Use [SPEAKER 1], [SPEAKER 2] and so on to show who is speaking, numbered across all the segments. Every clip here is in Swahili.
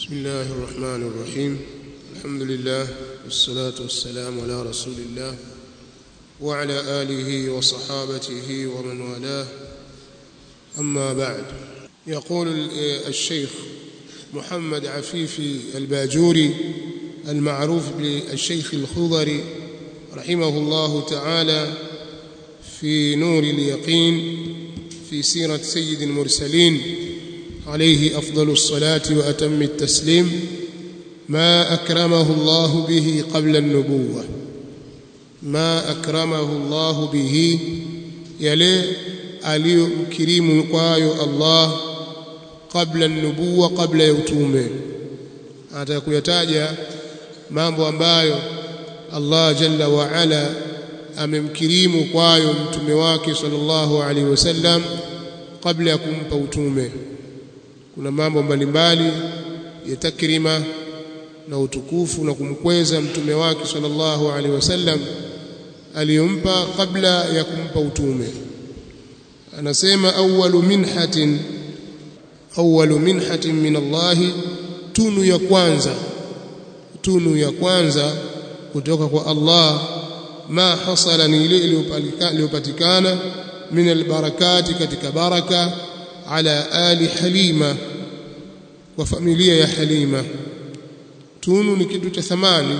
[SPEAKER 1] بسم الله الرحمن الرحيم الحمد لله والصلاة والسلام على رسول الله وعلى آله وصحابته ومن والاه أما بعد يقول الشيخ محمد عفيفي الباجوري المعروف بالشيخ الخضري رحمه الله تعالى في نور اليقين في سيرة سيد المرسلين عليه أفضل الصلاة وأتم التسليم ما أكرمه الله به قبل النبوة ما أكرمه الله به يلي aliyomkirimu kwayo Allah kabla nubuwa kabla ya utume anataka kuyataja mambo ambayo Allah jalla wa ala amemkirimu kwayo mtume wake sallallahu alaihi wasallam kabla ya kumpa utume kuna mambo mbalimbali ya takrima na utukufu na kumkweza mtume wake sallallahu alaihi wasallam aliyompa kabla ya kumpa utume anasema awwalu minhatin awwalu minhatin min Allah tunu ya kwanza tunu ya kwanza kutoka kwa Allah ma hasala ni ile iliyopatikana min albarakati katika baraka ala ali halima wa familia ya halima tunu ni kitu cha thamani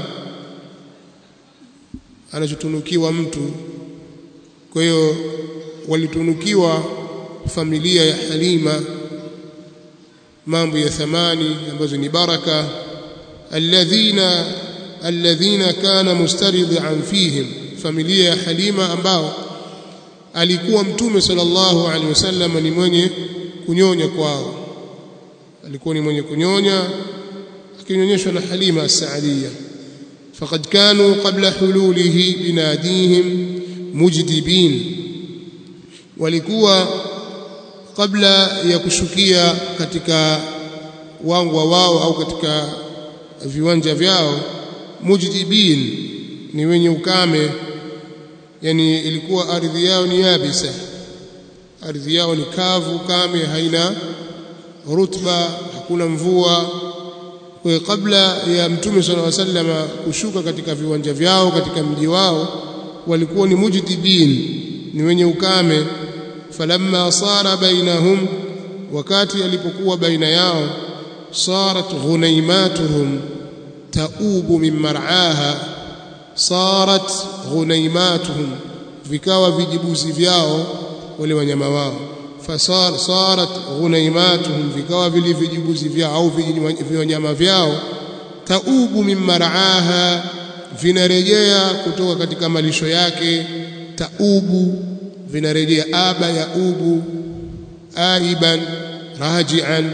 [SPEAKER 1] anachotunukiwa mtu kwa hiyo walitunukiwa familia ya Halima mambo ya thamani ambazo ni baraka alladhina alladhina kana mustaridhan fihim familia ya Halima ambao alikuwa mtume sallallahu alaihi wasallam ni mwenye kunyonya kwao alikuwa ni mwenye kunyonya akinyonyeshwa na Halima as-Saadia faqad kanu qabla hululihi binadihim mujdibin walikuwa kabla ya kushukia katika wangwa wao au katika viwanja vyao mujdibin ni wenye ukame yani ilikuwa ardhi yao ni yabisa ardhi yao ni kavu kame haina rutba hakuna mvua kwa kabla ya mtume sallallahu alaihi wasallam kushuka katika viwanja vyao katika mji wao walikuwa ni mujdibin ni wenye ukame falamma sara bainahum wakati alipokuwa baina yao sarat ghunaimatuhum taubu min mar'aha sarat ghunaimatuhum vikawa vijibuzi vyao wale wanyama wao fasar sarat ghunaimatuhum vikawa vile vijibuzi vyao au wanyama vyao taubu min mar'aha vinarejea kutoka katika malisho yake taubu vinarejea aba ya ubu aiban rajian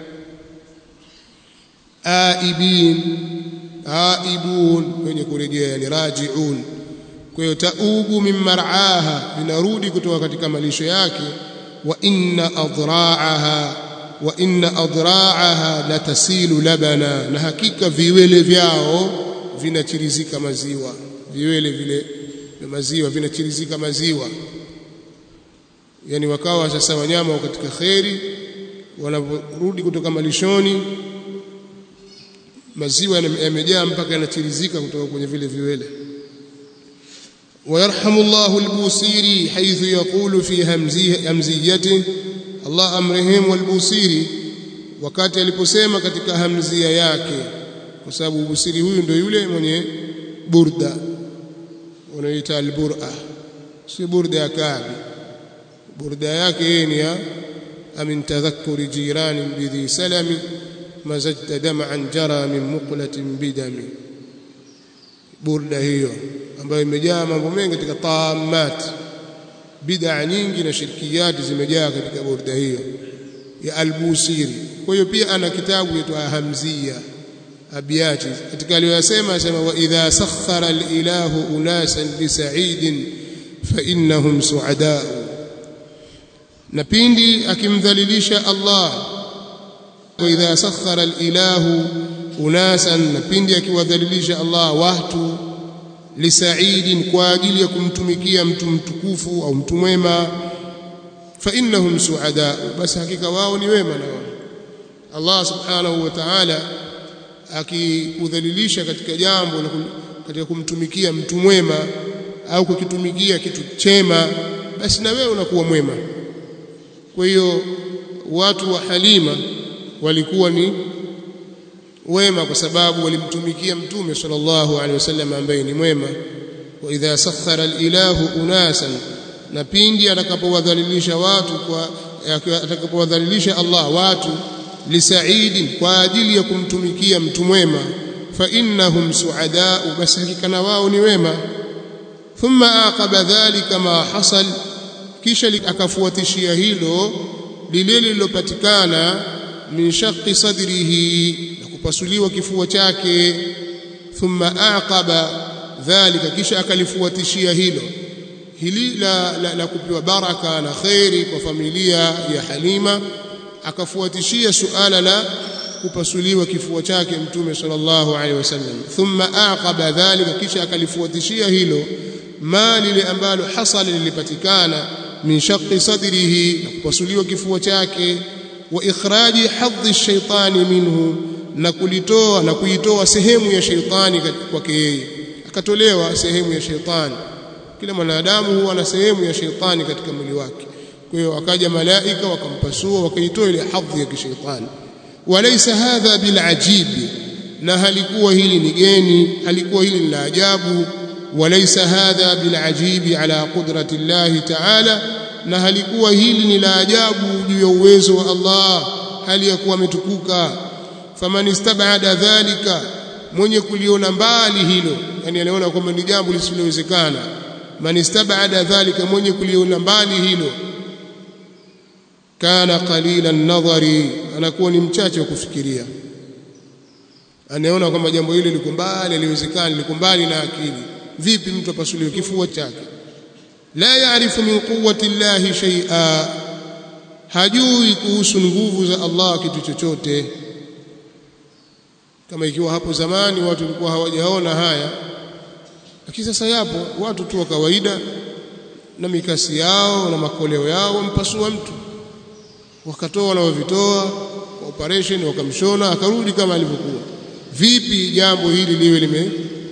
[SPEAKER 1] aibin aibun wenye kurejea yani rajiun kwa hiyo taubu min mar'aha vinarudi kutoka katika malisho yake wa inna adra'aha wa inna adra'aha latasilu labana na hakika viwele vyao vinachirizika maziwa viwele vile vya maziwa vinachirizika maziwa yani wakawa sasa wanyama katika kheri wanaporudi kutoka malishoni maziwa yamejaa mpaka yanachirizika kutoka kwenye vile viwele ويرحم الله البوصيري حيث يقول في همزيه همزيته الله امرهم والبوصيري wakati aliposema katika hamzia yake kwa sababu busiri huyu ndio yule mwenye burda unaita albur'a si burda ya kabi burda yake yeye ni ya amin tadhakkuri jirani bidhi salami mazajta dam'an jara min muqlatin bidami burda hiyo ambayo imejaa mambo mengi katika taamat bid'a nyingi na shirkiyati zimejaa katika burda hiyo ya albusiri kwa hiyo pia ana kitabu kitwa hamzia abiyati katika aliyosema asema wa idha sakhara alilahu unasan lisa'idin fa innahum su'adaa na pindi akimdhalilisha Allah wa idha sakhara alilahu unasan na pindi akiwadhalilisha Allah watu lisaidin kwa ajili ya kumtumikia mtu mtukufu au mtu mwema fa innahum suada basi hakika wao ni wema na wao Allah subhanahu wa ta'ala akikudhalilisha katika jambo katika kumtumikia mtu mwema au kukitumikia kitu chema basi na wewe unakuwa mwema kwa hiyo watu wa Halima walikuwa ni wema kwa sababu walimtumikia mtume sallallahu alaihi wasallam ambaye ni mwema wa idha sakhara alilahu unasan na pindi atakapowadhalilisha watu kwa atakapowadhalilisha Allah watu lisaidin kwa ajili ya kumtumikia mtu mwema fa innahum suadau basi hakika na wao ni wema thumma aqaba dhalika ma hasal kisha akafuatishia hilo lile lililopatikana min shaqqi sadrihi na kupasuliwa kifua chake thumma aqaba dhalika kisha akalifuatishia hilo hili la, la, la kupewa baraka na khairi kwa familia ya Halima akafuatishia suala la kupasuliwa kifua chake mtume sallallahu alaihi wasallam thumma aqaba dhalika kisha akalifuatishia hilo ma lile ambalo hasala lilipatikana min shaqqi sadrihi na kupasuliwa kifua chake wa ikhraji hadhi shaitani minhu na kulitoa na kuitoa sehemu ya shaitani kwake yeye akatolewa sehemu ya shaitani kila mwanadamu huwa na sehemu ya shaitani katika mwili wake kwa hiyo akaja malaika wakampasua wakaitoa ile hadhi ya kishaitani walaysa hadha bilajib na halikuwa hili ni geni halikuwa hili ni la ajabu walaysa hadha bilajibi ala qudrati llahi ta'ala na halikuwa hili ni la ajabu juu ya uwezo wa Allah hali ya kuwa ametukuka faman istabada dhalika mwenye kuliona mbali hilo yani anaona kwamba ni jambo lisilowezekana man istabada dhalika mwenye kuliona mbali hilo kana qalila nadhari anakuwa ni mchache wa kufikiria anaona kwamba jambo hili liko mbali haliwezekani liko mbali na akili vipi mtu apasuliwe kifua chake la yaarifu min quwwati llahi shay'a hajui kuhusu nguvu za Allah kitu chochote kama ikiwa hapo zamani watu walikuwa hawajaona haya lakini sasa yapo watu tu wa kawaida na mikasi yao na makoleo yao wampasua mtu wakatoa wanaovitoa kwa operation wakamshona akarudi kama alivyokuwa vipi jambo hili liwe lime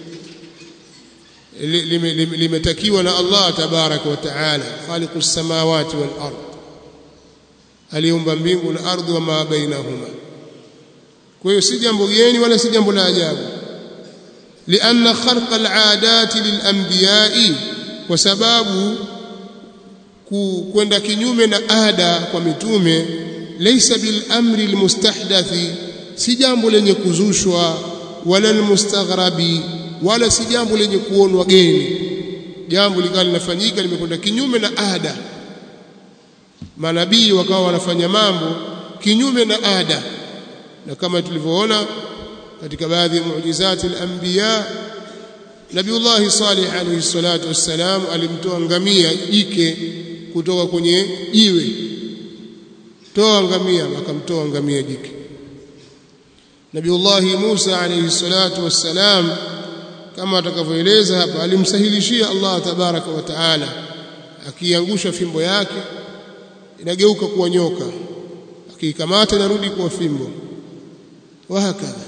[SPEAKER 1] limetakiwa na Allah tabaraka wa taala khaliqus samawati wal ard aliumba mbingu na ardhi wa ma bainahuma kwa hiyo si jambo geni wala si jambo la ajabu لأن خرق العادات للأنبياء وسبب kwenda kinyume na ada kwa mitume laysa bil amri al mustahdathi si jambo lenye kuzushwa wala al mustaghrabi wala si jambo lenye kuonwa geni jambo likawa linafanyika limekwenda kinyume na ada manabii wakawa wanafanya mambo kinyume na ada na kama tulivyoona katika baadhi ya muujizati al-anbiya Nabiullah Salih alayhi salatu wassalam alimtoa ngamia jike kutoka kwenye jiwe toa ngamia akamtoa ngamia jike Nabiullah Musa alayhi salatu wassalam kama atakavyoeleza hapa alimsahilishia Allah tabaraka wa taala akiangusha fimbo yake inageuka kuwa nyoka akiikamata inarudi kuwa fimbo wahakadha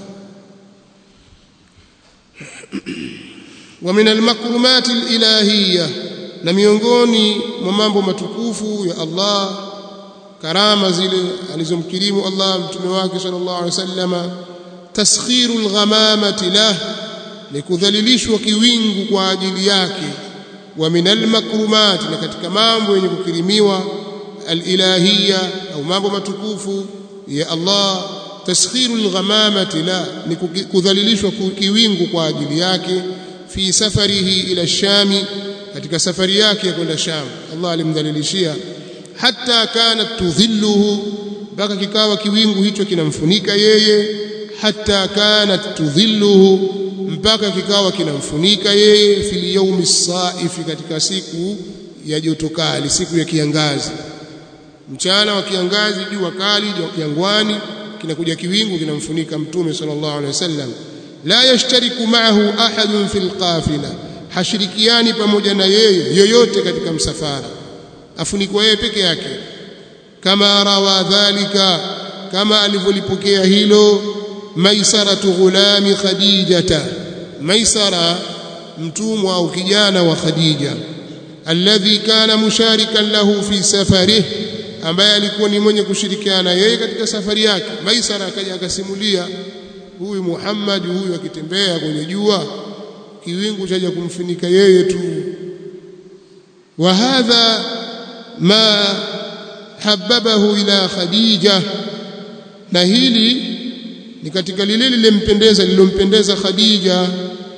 [SPEAKER 1] ومن المكرمات الإلهية na miongoni mwa mambo matukufu ya Allah karama zile alizomkirimu Allah mtume wake sallallahu alaihi wasallama taskhirul ghamamati lah ni kudhalilishwa kiwingu kwa ajili yake wa minal makrumat na katika mambo yenye kukirimiwa alilahiyya au mambo matukufu ya Allah taskhirul ghamamati la ni kudhalilishwa kiwingu kwa ajili yake fi safarihi ila shami katika safari yake ya kwenda Sham Allah alimdhalilishia hatta kanat tudhilluhu mpaka kikawa kiwingu hicho kinamfunika yeye hatta kanat tudhilluhu mpaka kikawa kinamfunika yeye fil yawmi saifi katika siku ya joto kali siku ya kiangazi mchana wa kiangazi jua kali jangwani kinakuja kiwingu kinamfunika mtume sallallahu alaihi wasallam la yashtariku ma'ahu ahadun fil qafila hashirikiani pamoja na yeye yoyote katika msafara afunikwa yeye peke yake kama rawa dhalika kama alivyolipokea hilo maisaratu ghulami khadijata maisara mtumwa au kijana wa khadija alladhi kana musharikan lahu fi safarih ambaye alikuwa ni mwenye kushirikiana yeye katika safari yake maisara akaja akasimulia huyu Muhammad huyu akitembea kwenye jua kiwingu chaja kumfunika yeye tu wa hadha ma hababahu ila khadija na hili ni katika lile lilempendeza lilompendeza khadija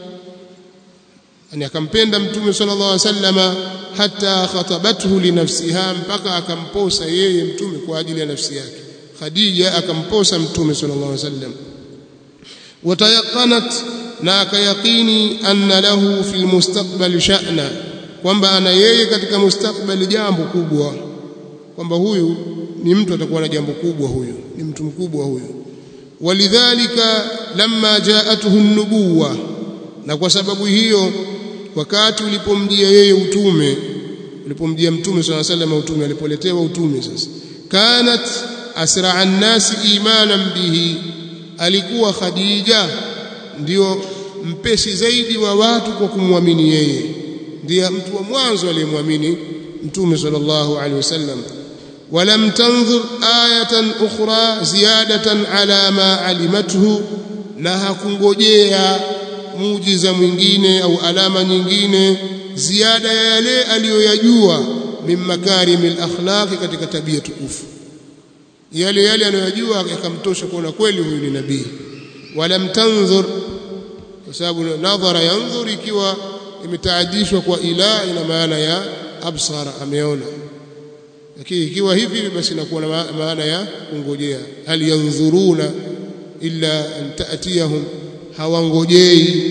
[SPEAKER 1] yani akampenda mtume sallallahu alaihi wasallama hata khatabathu li nafsiha mpaka akamposa yeye mtume kwa ajili ya nafsi yake khadija akamposa mtume sallallahu alaihi wasallam watayaqanat na akayaqini anna lahu fil mustaqbal sha'na kwamba ana yeye katika mustakbali jambo kubwa kwamba huyu ni mtu atakuwa na jambo kubwa huyu ni mtu mkubwa huyu walidhalika lamma jaatuhu nubuwa na kwa sababu hiyo wakati ulipomjia yeye utume ulipomjia mtume swalla sallam utume alipoletewa utume sasa kanat asra an-nasi imanan bihi alikuwa khadija ndio mpesi zaidi wa watu kwa kumwamini yeye ndiye mtu wa mwanzo aliyemwamini mtume sallallahu alaihi wasallam ولم تنظر آية أخرى زيادة على ما علمته na hakungojea muujiza mwingine au alama nyingine ziada ya yale aliyoyajua min makarimil akhlaqi katika tabia tukufu yale yale anayojua yakamtosha kuona kweli huyu ni nabii walam tanzur kwa sababu nadhara yanzur ikiwa imetaadishwa kwa ila ina maana ya absara ameona lakini ikiwa hivi basi inakuwa na maana ya kungojea hal yanzuruna illa an ta'tiyahum hawangojei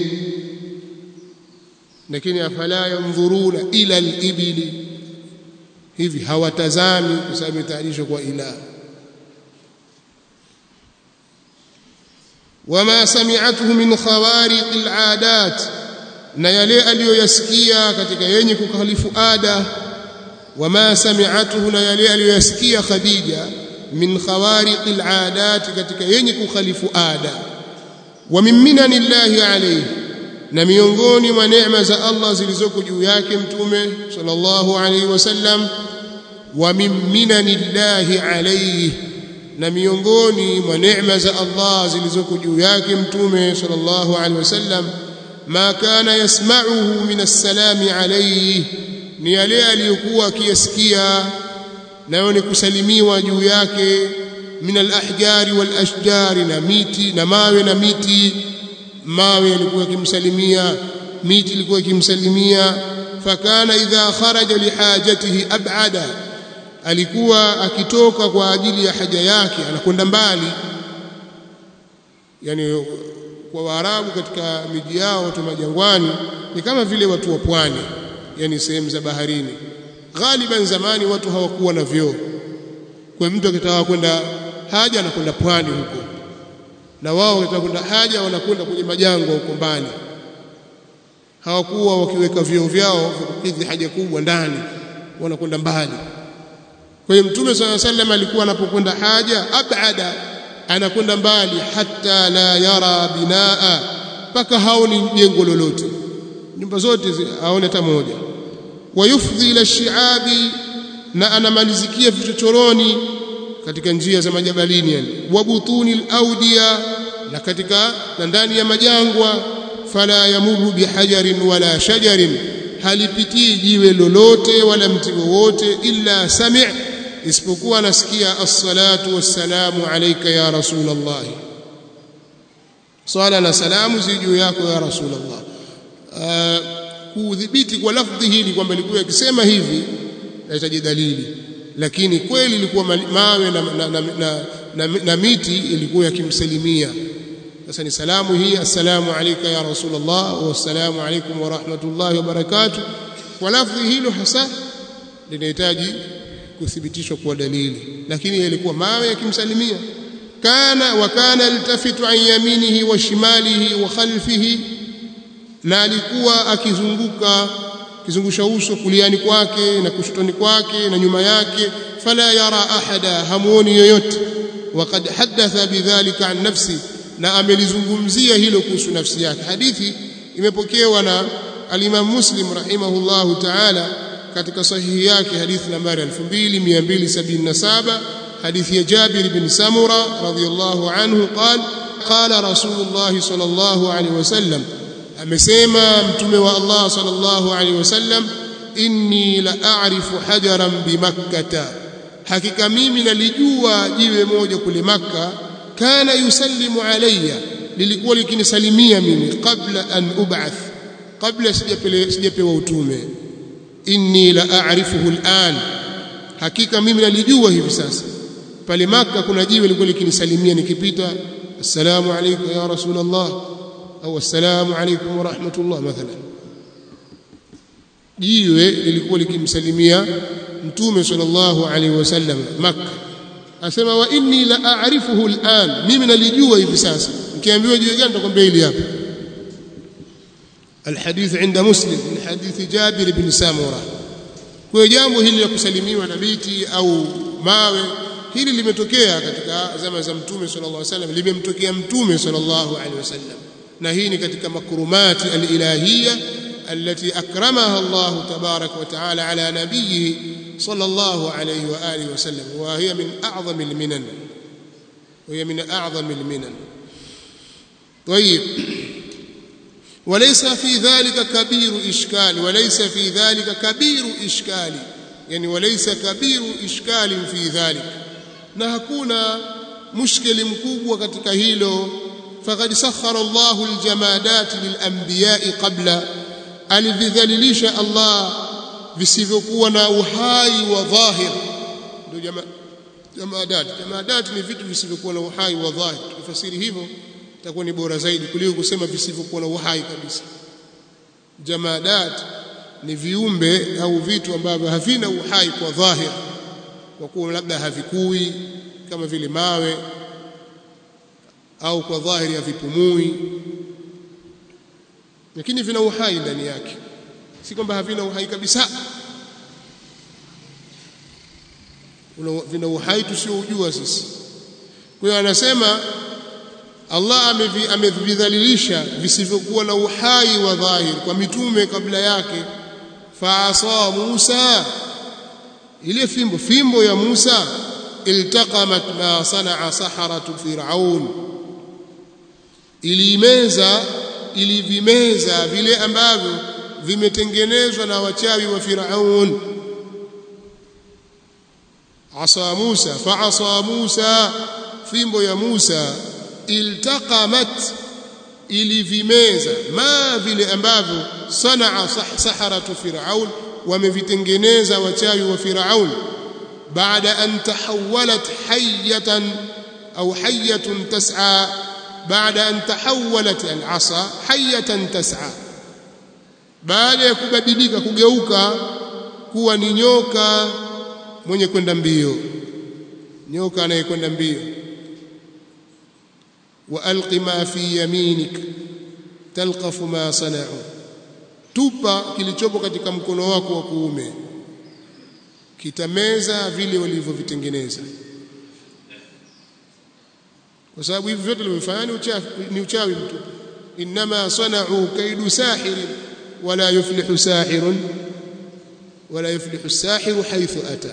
[SPEAKER 1] lakini afala yanzuruna ila al-ibili hivi hawatazami kwa sababu imetayarishwa kwa ila wama sami'atuhu min khawariq al-'adat na yale aliyoyasikia katika yenye kukhalifu ada wama sami'atuhu na yale aliyoyasikia Khadija min khawariq al-'adat katika yenye kukhalifu ada wa min minanillahi alayhi na miongoni mwa neema za Allah zilizoko juu yake mtume sallallahu alayhi wasallam wa min minanillahi alayhi na miongoni mwa neema za Allah zilizoko juu yake mtume sallallahu alayhi wasallam ma kana yasma'uhu min as-salami alayhi ni yale aliyokuwa akiyasikia nayo ni kusalimiwa juu yake min al-ahjari wal ashjari na miti na mawe na miti mawe yalikuwa yakimsalimia miti ilikuwa ikimsalimia fakana idha kharaja lihajatihi ab'ada alikuwa akitoka kwa ajili ya haja yake anakwenda mbali yani kwa Waarabu katika miji yao watu majangwani ni kama vile watu wa pwani yani sehemu za baharini ghaliban zamani watu hawakuwa na vyoo kwa mtu akitaka kwenda haja anakwenda pwani huko na wao wakitaka kwenda haja wanakwenda kwenye majangwa huko mbali hawakuwa wakiweka vyoo vyao kukidhi haja kubwa ndani wanakwenda mbali kwa hiyo mtume swalla sallam alikuwa anapokwenda haja abada anakwenda mbali hata la yara binaa mpaka haoni jengo lolote nyumba zote aone hata moja wayufdhi ila shiabi na anamalizikia vichochoroni katika njia za majabalini yani wabutuni alaudiya na katika na ndani ya majangwa fala yamuru bihajarin wala shajarin halipitii jiwe lolote wala mti wowote illa sami' isipokuwa nasikia as-salatu was-salamu alayka ya rasulullah swala na salamu zijuu yako ya rasulullah kudhibiti kwa lafdhi hili kwamba ilikuwa ikisema hivi nahitaji dalili lakini kweli ilikuwa mawe na, na, na, na, na, na miti ilikuwa yakimsalimia sasa ni salamu hii assalamu alayka ya rasulullah wassalamu alaykum wa rahmatullahi wa barakatuh kwa lafdhi hilo hasa linahitaji kuthibitishwa kwa dalili lakini ilikuwa mawe yakimsalimia kana wa kana altafitu an yaminihi wa shimalihi wa khalfihi na alikuwa akizunguka kizungusha uso kuliani kwake na kushotoni kwake na nyuma yake fala yara ahada hamuoni yoyote وقد حدث بذلك عن نفسه na amelizungumzia hilo kuhusu nafsi yake hadithi imepokewa na al-Imam Muslim rahimahullahu ta'ala katika sahihi yake hadithi nambari 2277 hadithi ya Jabir bin Samura radhiyallahu anhu qala qala Rasulullah sallallahu alaihi wasallam amesema mtume wa Allah sallallahu alaihi wasallam inni la a'rifu hajaran bimakkah hakika mimi nalijua jiwe moja kule makka kana yusallimu alayya lilikuwa likinisalimia mimi kabla an ub'ath kabla sijapewa utume inni la a'rifuhu al'an hakika mimi nalijua hivi sasa pale maka kuna jiwe lilikuwa likinisalimia nikipita assalamu alaykum ya rasulullah au assalamu alaykum wa rahmatullah mathalan jiwe lilikuwa likimsalimia mtume sallallahu alayhi wasallam makka asema wa inni la a'rifuhu al'an mimi nalijua hivi sasa nikiambiwa jiwe gani nitakwambia hili hapa الحديث عند مسلم من حديث جابر بن سامورة kwa jambo hili la kusalimiwa na miti au mawe hili limetokea katika zama za mtume sallallahu alaihi wasallam limemtokea mtume sallallahu alaihi wasallam na hii ni katika makrumati alilahiyya التي أكرمها الله تبارك وتعالى على نبيه صلى الله عليه وآله وسلم وهي من أعظم المنن وهي من أعظم المنن طيب وليس في ذلك كبير إشكال وليس في ذلك كبير إشكال يعني وليس كبير إشكال في ذلك na hakuna mushkili mkubwa katika hilo faqad sakhara Allahu aljamadat lilanbiya'i qabla alividhalilisha Allah visivyokuwa na uhai wa dhahir ndio jamaa jamadat jamadat ni vitu visivyokuwa na uhai wa dhahir tukifasiri hivyo itakuwa ni bora zaidi kuliko kusema visivyokuwa na uhai kabisa jamadat ni viumbe au vitu ambavyo havina uhai kwa dhahir kwa kuwa labda havikui kama vile mawe au kwa dhahiri havipumui lakini vina uhai ndani yake si kwamba havina uhai kabisa vina uhai tusiojua sisi kwa hiyo anasema Allah amevidhalilisha visivyokuwa na uhai wa dhahir kwa mitume kabla yake faasa Musa ile fimbo fimbo ya Musa iltaqamat ma sanaa saharatu fir'aun ilimeza ilivimeza vile ambavyo vimetengenezwa na wachawi wa Firaun asa Musa fa asa Musa fimbo ya Musa iltaqamat ilivimeza ma vile ambavyo sanaa saharatu Firaun wamevitengeneza wachawi wa Firaun baada an tahawalat hayatan au hayatun tas'a baada an tahawalat al-asa hayatan tas'a baada ya kubadilika kugeuka kuwa ni nyoka mwenye kwenda mbio nyoka anayekwenda mbio wa alqi ma fi yaminik talqafu ma sana'u tupa kilichopo katika mkono wako wa kuume kitameza vile walivyovitengeneza kwa sababu hivi vyote vilivyofanya ni uchawi ni uchawi mtu inma sana'u kaidu sahir wala yuflihu sahirun wala yuflihu sahiru haythu ata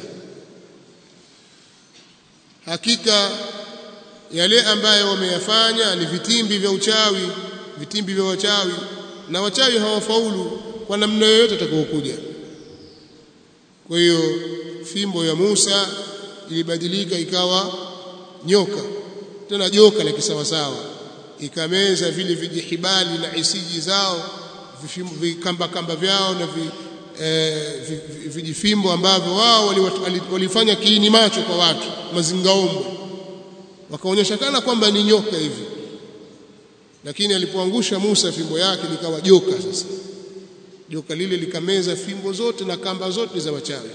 [SPEAKER 1] hakika yale ambayo wameyafanya ni vitimbi vya uchawi vitimbi vya wachawi na wachawi hawafaulu kwa namna yoyote atakayokuja kwa hiyo fimbo ya Musa ilibadilika ikawa nyoka tena joka la kisawasawa ikameza vile vijihibali na isiji zao vikamba kamba vyao na vi, eh, vijifimbo ambavyo wao walifanya kiini macho kwa watu mazingaombwe wakaonyesha kana kwamba ni nyoka hivi lakini alipoangusha Musa fimbo yake likawa joka sasa joka lile likameza fimbo zote na kamba zote za wachawi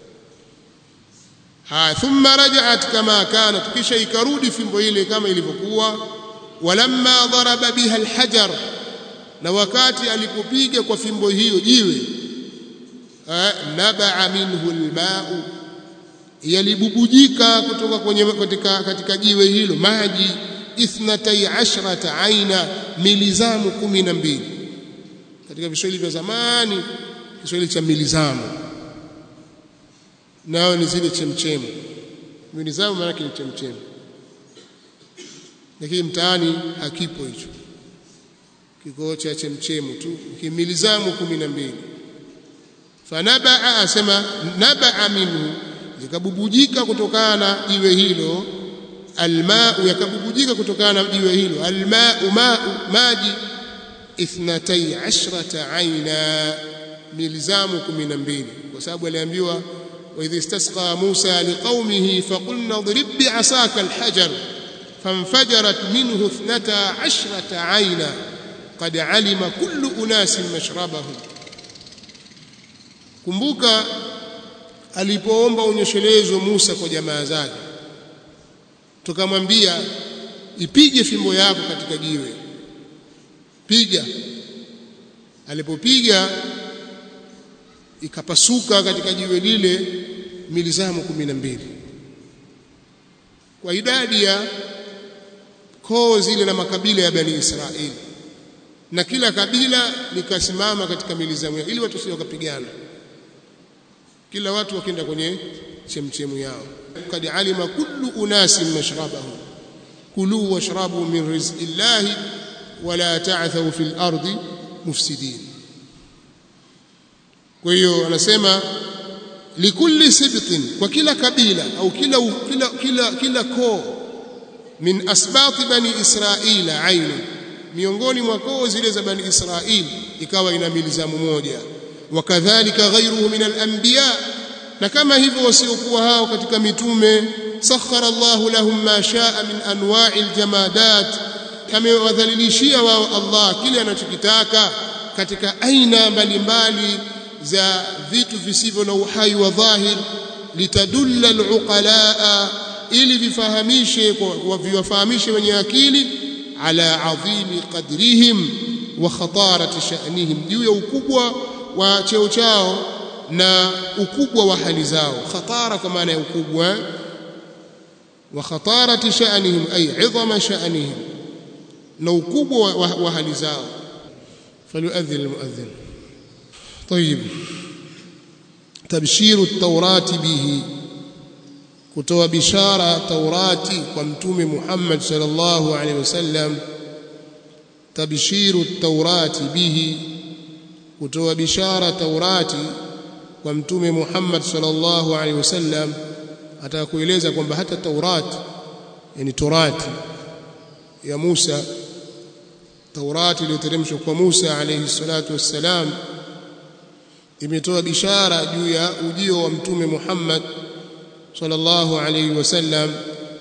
[SPEAKER 1] ha thumma raja'at kama kanat kisha ikarudi fimbo ile kama ilivyokuwa walamma daraba biha alhajar na wakati alipopiga kwa fimbo hiyo jiwe nabaa minhu alma'u yalibubujika kutoka kwenye katika, katika jiwe hilo maji ithnatay ashrata aina milizamu kumi na mbili katika Kiswahili vya zamani Kiswahili cha milizamu nao ni zile chemchemu milizamu maana yake ni chemchemu lakini mtaani hakipo hicho kikoo cha chemchemu tu kimilizamu kumi na mbili fanabaa asema nabaa minhu zikabubujika kutokana na jiwe hilo almau yakabubujika kutokana na jiwe hilo almau mau maji ithnatay ashrata aina milizamu kumi na mbili kwa sababu aliambiwa وإذ استسقى موسى لقومه فقلنا اضرب بعصاك الحجر فانفجرت منه اثنتا عشرة عينا قد علم كل أناس مشربهم kumbuka alipoomba unyeshelezo Musa kwa jamaa zake tukamwambia ipige fimbo yako katika jiwe piga alipopiga ikapasuka katika jiwe lile milizamu kumi na mbili kwa idadi ya koo zile na makabila ya bani Israeli na kila kabila likasimama katika milizamu yao ili watu sio wakapigana kila watu wakienda kwenye chemchemu yao kad alima kullu unasin mashrabahum kulu washrabu min rizqi llahi wala ta'thaw fil ardi mufsidin kwa hiyo anasema likulli sibtin kwa kila kabila au kila kila kila, kila koo min asbati bani israila ainu miongoni mwa koo zile za bani israili ikawa ina milizamu moja wakadhalika ghayruhu min al-anbiya na kama hivyo wasiokuwa hao katika mitume sakhara Allahu lahum ma shaa min anwa'i al-jamadat amewadhalilishia wao Allah kile anachokitaka katika aina mbalimbali za vitu visivyo na uhai wa dhahir litadulla al-uqalaa ili vifahamishe kwa viwafahamishe wenye akili ala adhimi qadrihim wa khatarati sha'nihim juu ya ukubwa wa cheo chao na ukubwa wa hali zao khatara kwa maana ya ukubwa wa khatarati sha'nihim ay 'idhama sha'nihim na ukubwa wa, wa hali zao falyu'adhdhin almu'adhdhin طيب تبشير التوراة به kutoa bishara taurati kwa mtume Muhammad sallallahu alaihi wasallam tabshiru taurati bihi kutoa bishara taurati kwa mtume Muhammad sallallahu alaihi wasallam atakueleza kwamba hata taurati yani torati ya Musa taurati iliyoteremshwa kwa Musa alayhi salatu wassalam imetoa bishara juu ya ujio wa mtume Muhammad sallallahu alayhi wasallam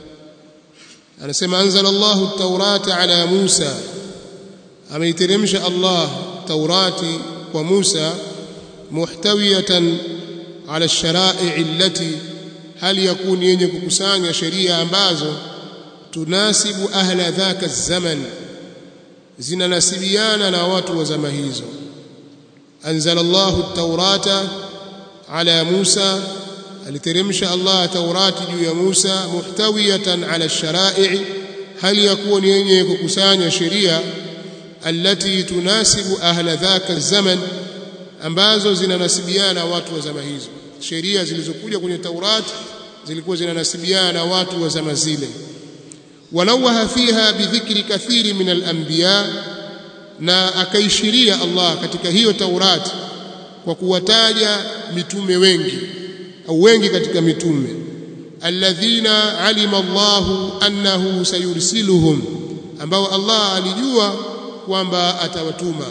[SPEAKER 1] anasema anzala Allahu at-taurata ala Musa ameiteremsha Allah taurati kwa Musa muhtawiyatan ala ash-shara'i' allati hali yakuni yenye kukusanya sheria ambazo tunasibu ahla dhaka zaman zinanasibiana na watu wa zama hizo anzala Allahu at-taurata ala Musa aliteremsha Allah taurati juu ya Musa muhtawiyatan ala ash-shara'i hali yakuwa ni yenye kukusanya sheria allati tunasibu ahla dhaka zaman ambazo zinanasibiana watu wa zama hizo sheria zilizokuja kwenye Taurati zilikuwa zinanasibiana na watu wa zama zile wanawaha fiha bidhikri kathiri min al-anbiya na akaishiria Allah katika hiyo Taurati kwa kuwataja mitume wengi au wengi katika mitume alladhina alima Allahu annahu sayursiluhum ambao Allah alijua kwamba atawatuma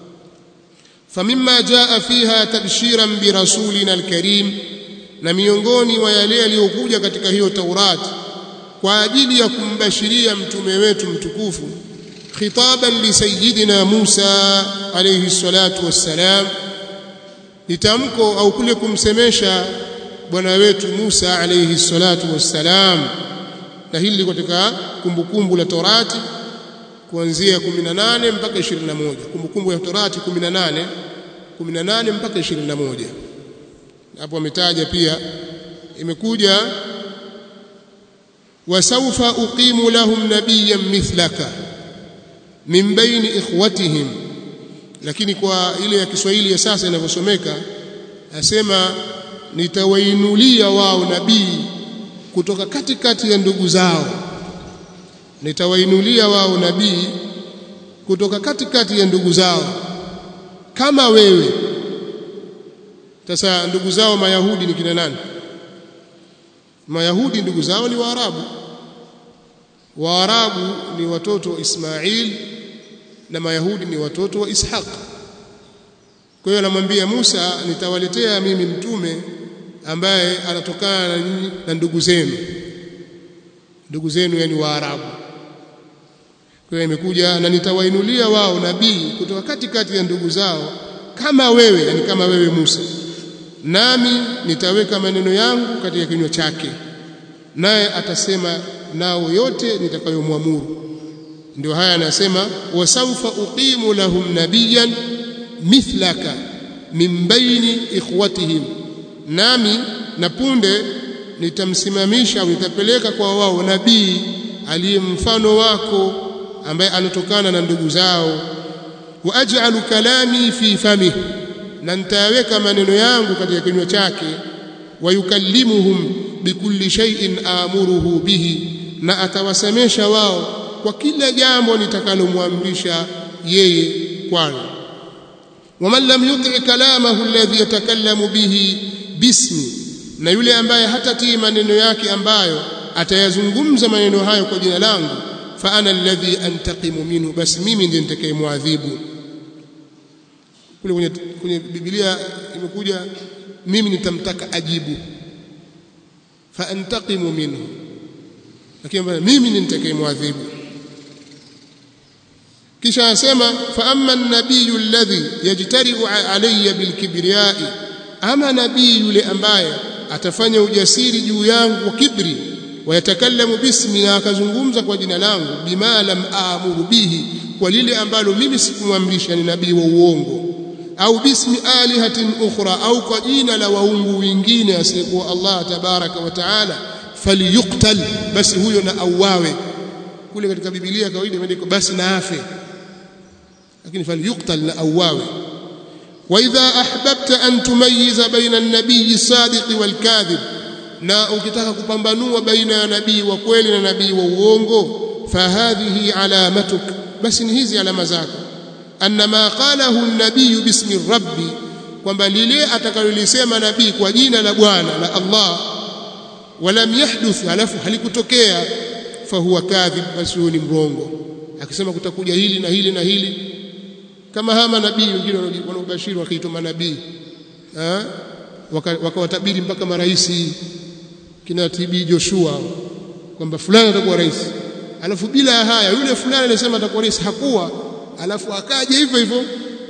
[SPEAKER 1] famimma jaa fiha tabshiran birasulina alkarim na miongoni wa yale yaliyokuja katika hiyo Taurati kwa ajili ya kumbashiria mtume wetu mtukufu khitaban li sayyidina Musa alayhi salatu wassalam nitamko au kule kumsemesha bwana wetu Musa alayhi salatu wassalam na hili liko katika kumbukumbu la Torati kuanzia 18 mpaka 21 kumbukumbu ya Torati 18 18 mpaka 21 hapo ametaja pia imekuja wasawfa uqimu lahum nabiyyan mithlaka min baini ikhwatihim lakini kwa ile ya Kiswahili ya sasa inavyosomeka asema nitawainulia wao nabii kutoka katikati ya ndugu zao nitawainulia wao nabii kutoka katikati ya ndugu zao kama wewe sasa ndugu zao mayahudi ni kina nani mayahudi ndugu zao ni waarabu waarabu ni watoto wa Ismail na mayahudi ni watoto wa Ishaq kwa hiyo anamwambia Musa nitawaletea mimi mtume ambaye anatokana na nyinyi na ndugu zenu ndugu zenu yani waarabu kwa hiyo imekuja na nitawainulia wao nabii kutoka katikati ya ndugu zao kama wewe yani kama wewe Musa nami nitaweka maneno yangu katika kinywa chake naye atasema nao yote nitakayomwamuru ndio haya anasema wasawfa uqimu lahum nabiyan mithlaka min baini ikhwatihim nami na punde nitamsimamisha au nitapeleka kwa wao nabii aliye mfano wako ambaye anatokana na ndugu zao wa aj'alu kalami fi famihi na nitaweka maneno yangu katika kinywa chake wayukallimuhum bikulli shay'in amuruhu bihi na atawasemesha wao kwa kila jambo nitakalomwamrisha yeye kwalo waman lam yuti kalamahu alladhi yatakallamu bihi bismi na yule ambaye hatatii maneno yake ambayo atayazungumza maneno hayo kwa jina langu fa ana alladhi antaqimu minhu basi mimi ndiye nitakayemwadhibu kule kwenye, kwenye Biblia imekuja mimi nitamtaka ajibu fa antaqimu minhu lakini mimi ni nitakayemwadhibu kisha anasema fa amma an-nabiyyu alladhi yajtari'u alayya bilkibriyai ama nabii yule ambaye atafanya ujasiri juu yangu kwa kibri wayatakallamu bismi na akazungumza kwa jina langu bima lam aamuru bihi kwa lile ambalo mimi sikumwamrisha ni nabii wa uongo au bismi alihatin ukhra au kwa jina la waungu wengine asiyekuwa Allah tabaraka wa taala falyuqtal basi huyo na auawe kule katika biblia kawaida imeandikwa basi na afe lakini falyuqtal na auawe wa idha ahbabta an tumayyiza baina an-nabiy as-sadiq wal-kadhib na ukitaka kupambanua baina ya nabii wa kweli na nabii wa uongo fahadhihi alamatuk basi ni hizi alama zako anna ma qalahu an-nabiy bismi rabbi kwamba lile atakalolisema nabii kwa jina la Bwana la Allah walam yahduth alafu halikutokea fahuwa kadhib basi huyo ni mrongo akisema kutakuja hili na hili na hili kama hama nabii wengine wanaobashiri wakaitwa manabii wakawatabiri waka mpaka maraisi kina TB Joshua kwamba fulani atakuwa rais alafu bila ya haya yule fulani alisema atakuwa rais hakuwa alafu akaja hivyo hivyo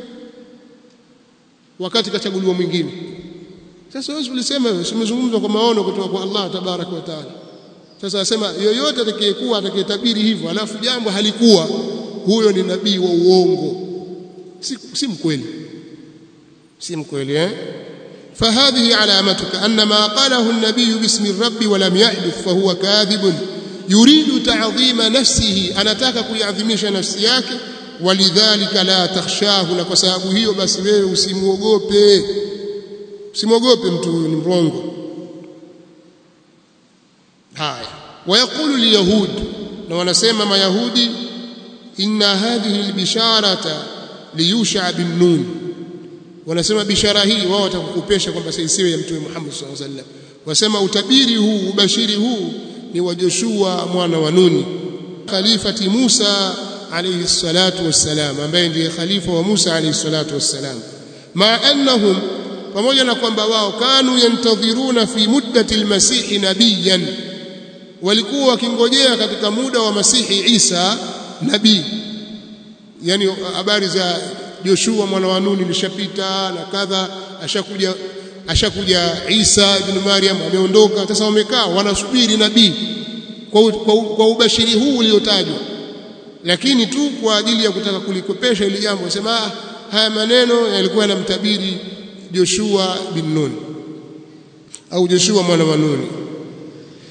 [SPEAKER 1] wakati kachaguliwa mwingine sasa wewe ulisema wewe umezungumza kwa maono kutoka kwa Allah tabarak wa taala sasa asema yoyote atakayekuwa atakayetabiri hivyo alafu jambo halikuwa huyo ni nabii wa uongo si, si mkweli si mkweli eh فهذه علامتك أن ما قاله النبي باسم الرب ولم يحدث فهو كاذب يريد تعظيم نفسه أنا تاك كيعظمش نفسيك ولذلك لا تخشاه na kwa sababu hiyo basi wewe usimuogope usimuogope mtu huyu ni mrongo haya wayaqulu alyahud na wanasema mayahudi inna hadhihi albisharata liyusha bin nun wanasema bishara hii wao watakukupesha kwamba isiwe ya mtume Muhammad sallallahu alaihi wasallam wasema utabiri huu ubashiri huu ni wa Joshua mwana wa Nuni khalifati Musa alayhi salatu wassalam ambaye ndiye khalifa wa Musa alayhi salatu wassalam ma annahum pamoja na kwamba wao kanu yantadhiruna fi muddati almasih nabiyan walikuwa wakingojea katika muda wa masihi Isa nabii yani habari za Joshua mwana wa Nuni lishapita na kadha ashakuja ashakuja Isa ibn Maryam ameondoka sasa wamekaa wanasubiri nabii kwa, kwa, kwa ubashiri huu uliotajwa lakini tu kwa ajili ya kutaka kulikopesha ili jambo sema haya maneno yalikuwa yanamtabiri Joshua bin Nun au Joshua mwana wa Nuni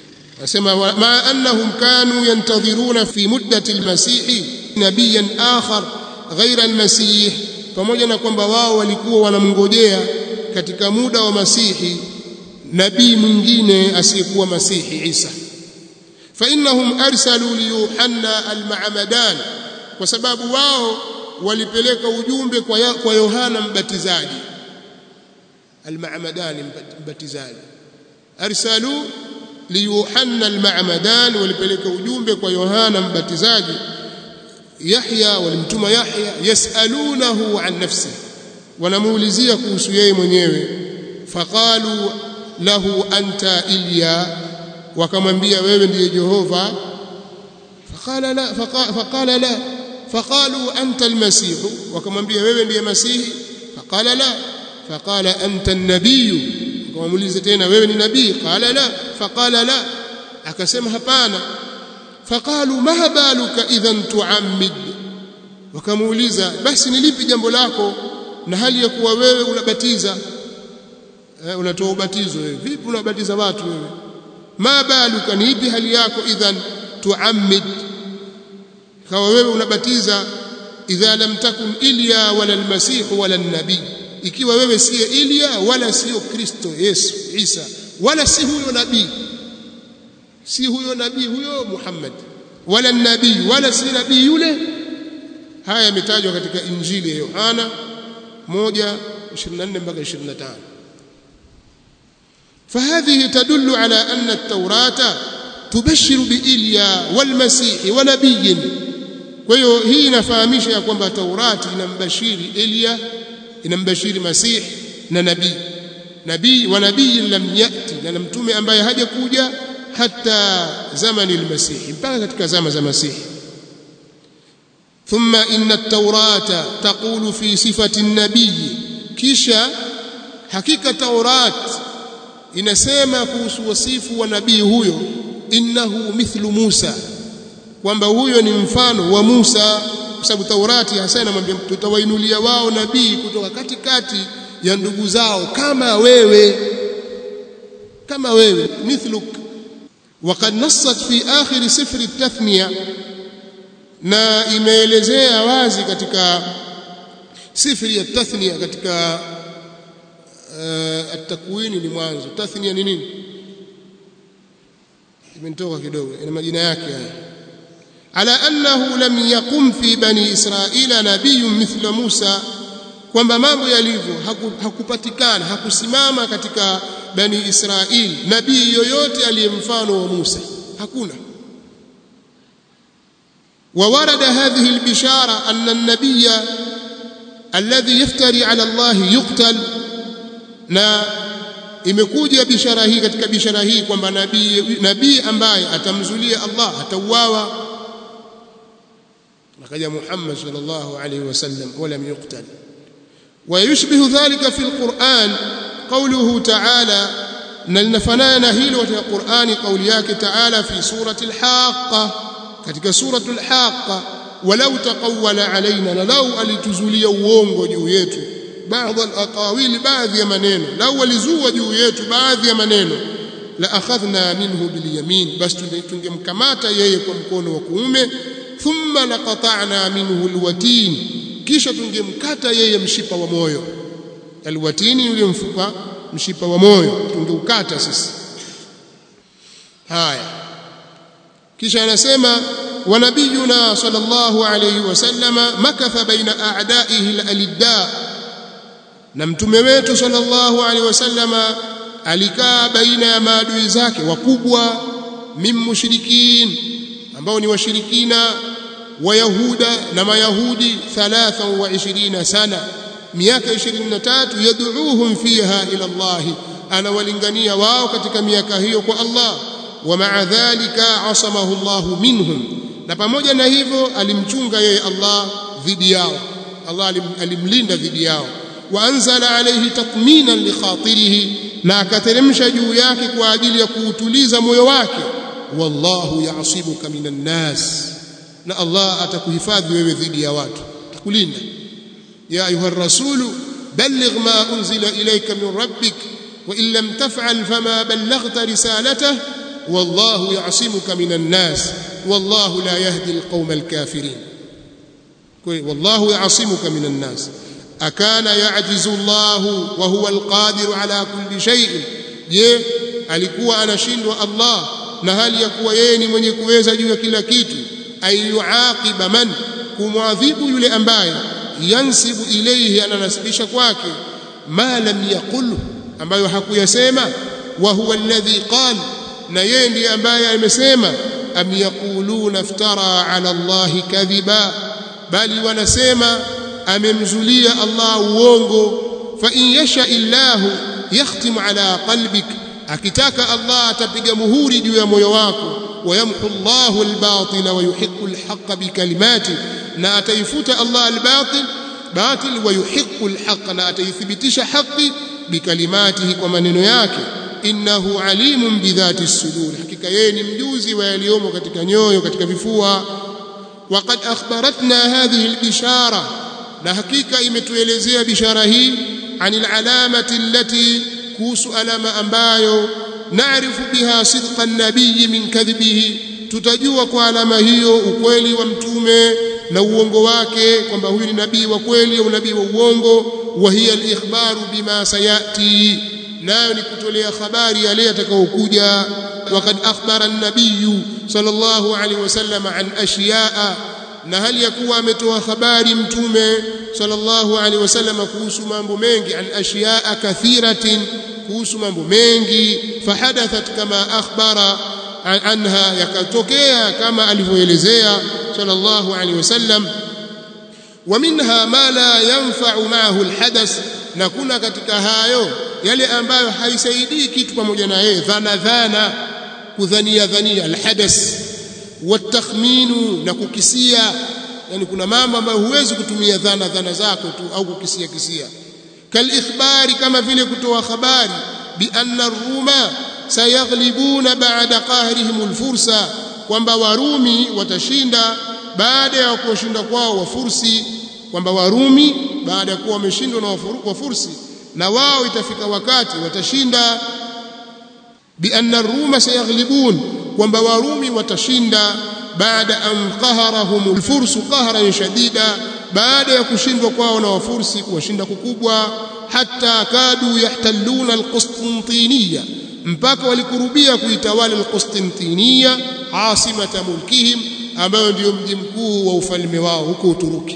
[SPEAKER 1] asema ma annahum kanu yantadhiruna fi muddati almasih nabiyan akhar ghaira almasih pamoja na kwamba wao walikuwa wanamngojea katika muda wa masihi nabii mwingine asiyekuwa masihi Isa fa innahum arsalu li Yuhanna al-Ma'madan kwa sababu wao walipeleka ujumbe kwa ya, kwa Yohana mbatizaji al-Ma'madan mbatizaji arsalu li Yuhanna al-Ma'madan walipeleka ujumbe kwa Yohana mbatizaji Yahya walimtuma Yahya yasalunahu an nafsi wanamuulizia kuhusu yeye mwenyewe faqalu lahu anta Ilya wakamwambia wewe ndiye Jehova faqala la faqala la faqalu anta almasih wakamwambia wewe ndiye masihi faqala la faqala anta an-nabiy wakamuuliza tena wewe ni nabii qala la faqala la akasema hapana faqalu ma baluka idhan tuammid wakamuuliza basi ni lipi jambo lako na hali ya kuwa wewe unabatiza eh, unatoa ubatizo wewe vipi unabatiza watu wewe ma baluka ni ipi hali yako idhan tuammid kawa wewe unabatiza idha lam takun ilya wala almasih wala nabii ikiwa wewe siye Ilya wala sio Kristo Yesu Isa wala si huyo nabii si huyo nabii huyo Muhammad wala nabii wala si nabii yule haya yametajwa katika injili ya Yohana 1:24 mpaka 25 فهذه تدل على أن التوراة تبشر بإليا والمسيح ونبي kwa hiyo hii inafahamisha ya kwamba Taurati inambashiri Elia inambashiri Masih na nabii nabii wa nabii lam yati na mtume ambaye hajakuja hata zamani al-Masih mpaka katika zama za Masih thumma inna at-taurata taqulu fi sifati an-nabiy kisha hakika Taurat inasema kuhusu wasifu wa nabii huyo innahu mithlu Musa kwamba huyo ni mfano wa Musa kwa sababu Taurati hasa inamwambia tutawainulia wao nabii kutoka katikati ya ndugu zao kama wewe kama wewe mithluk وقد نصت في آخر سفر التثنية na imeelezea wazi katika sifri ya tathnia katika uh, at-takwini ni mwanzo tathnia ni nini imetoka kidogo ina majina yake haya ala annahu lam yaqum fi bani israila nabiyyun mithla Musa kwamba mambo yalivyo hakupatikana hakusimama katika bani Israili nabii yoyote aliyemfano wa Musa hakuna وورد هذه البشارة أن النبي الذي يفتري على الله يقتل na imekuja bishara hii katika bishara hii kwamba nabii nabii ambaye atamzulia Allah atauawa akaja Muhammad sallallahu alaihi wasallam wala yuqtal ويشبه ذلك في القرآن قوله تعالى نلنفنانا هيلو في القرآن قولياك تعالى في سورة الحاقة katika suratul haqa walau taqawwala alaina na lau alituzulia uongo juu yetu baadhi alaqawili baadhi ya maneno lau alizua juu yetu baadhi ya maneno la akhadhna minhu bilyamin bas tungemkamata yeye kwa mkono wa kuume thumma laqata'na minhu alwatin kisha tungemkata yeye mshipa wa moyo alwatini yule mfupa mshipa wa moyo tungeukata sisi haya kisha anasema wa nabiyuna sallallahu alayhi wasallama makatha baina a'daihi alidda na mtume wetu sallallahu alayhi wasallama alikaa baina ya maadui zake wakubwa min mushrikin ambao ni washirikina wayahuda na mayahudi 23 sana miaka 23 yad'uuhum fiha ila Allah anawalingania wao katika miaka hiyo kwa Allah ومع ذلك عصمه الله منهم na pamoja na hivyo alimchunga yeye Allah dhidi yao Allah alimlinda dhidi yao waanzala alayhi tatminan li khatirihi na akateremsha juu yake kwa ajili ya kuutuliza moyo wake wallahu ya'sibuka minan nas na Allah atakuhifadhi wewe dhidi ya watu atakulinda ya ayuha rasulu balligh ma unzila ilayka min rabbik wa in lam taf'al fama ballaghta risalatahu wallahu ya'simuka minan nas wallahu la yahdi alqawma alkafirin kwa wallahu ya'simuka minan nas akana ya'jizu Allah wa huwa alqadir ala kulli shay'in je alikuwa anashindwa Allah na hali ya kuwa yeye ni mwenye kuweza juu ya kila kitu ayuaqiba man kumwadhibu yule ambaye yansibu ilayhi ananasibisha kwake ma lam yaqul ambayo hakuyasema wa huwa alladhi qala na yeye ndiye ambaye amesema am yaquluna iftara ala allahi kadhiba bali wanasema amemzulia Allah uongo fa in yasha illahu yakhtimu ala qalbik akitaka Allah atapiga muhuri juu ya moyo wako wayamhu Allahu albatila wa yuhiqqu alhaqqa bikalimati na ataifuta Allah albatil batil wa yuhiqqu alhaqqa na ataithibitisha haki bikalimatihi kwa maneno yake innahu alimun bidhati sudur hakika yeye ni mjuzi wa yaliyomo katika nyoyo katika vifua وقد أخبرتنا هذه البشارة na hakika imetuelezea bishara hii anil alamati allati kuhusu alama ambayo naarifu biha sidqa nabii min kadhibihi tutajua kwa alama hiyo ukweli wa mtume na uongo wake kwamba huyu ni nabii wa kweli au nabii wa uongo wa hiya alikhbaru bima sayati nayo ni kutolea habari yale yatakayokuja وقد أخبر النبي صلى الله عليه وسلم عن أشياء na hali ya kuwa ametoa habari mtume sallallahu alaihi wasallam kuhusu mambo mengi an ashiyaa kathiratin kuhusu mambo mengi fahadathat kama akhbara anha yakatokea kama alivyoelezea sallallahu alaihi wasallam wa minha ma la yanfa'u ma'ahu alhadath na kuna katika hayo yale ambayo haisaidii kitu pamoja na yeye dhana dhana kudhania dhania alhadath watakhminu na kukisia yani kuna mambo ambayo huwezi kutumia dhana dhana zako tu au kukisia kisia kalikhbari kama vile kutoa habari bi anna ruma sayaghlibuna ba'da qahrihim alfursa kwamba warumi watashinda baada ya kushinda kwao wafursi kwamba warumi baada ya kuwa wameshindwa na wafursi na wao itafika wakati watashinda bi anna ruma sayaghlibun kwamba warumi watashinda baada an qaharahum alfursu qahran shadida baada ya kushindwa kwao na wafursi kuwashinda kukubwa hatta kadu yahtalluna alqustintiniya mpaka walikurubia kuitawala alqustintiniya asimata mulkihim ambayo ndiyo mji mkuu wa ufalme wao huko Uturuki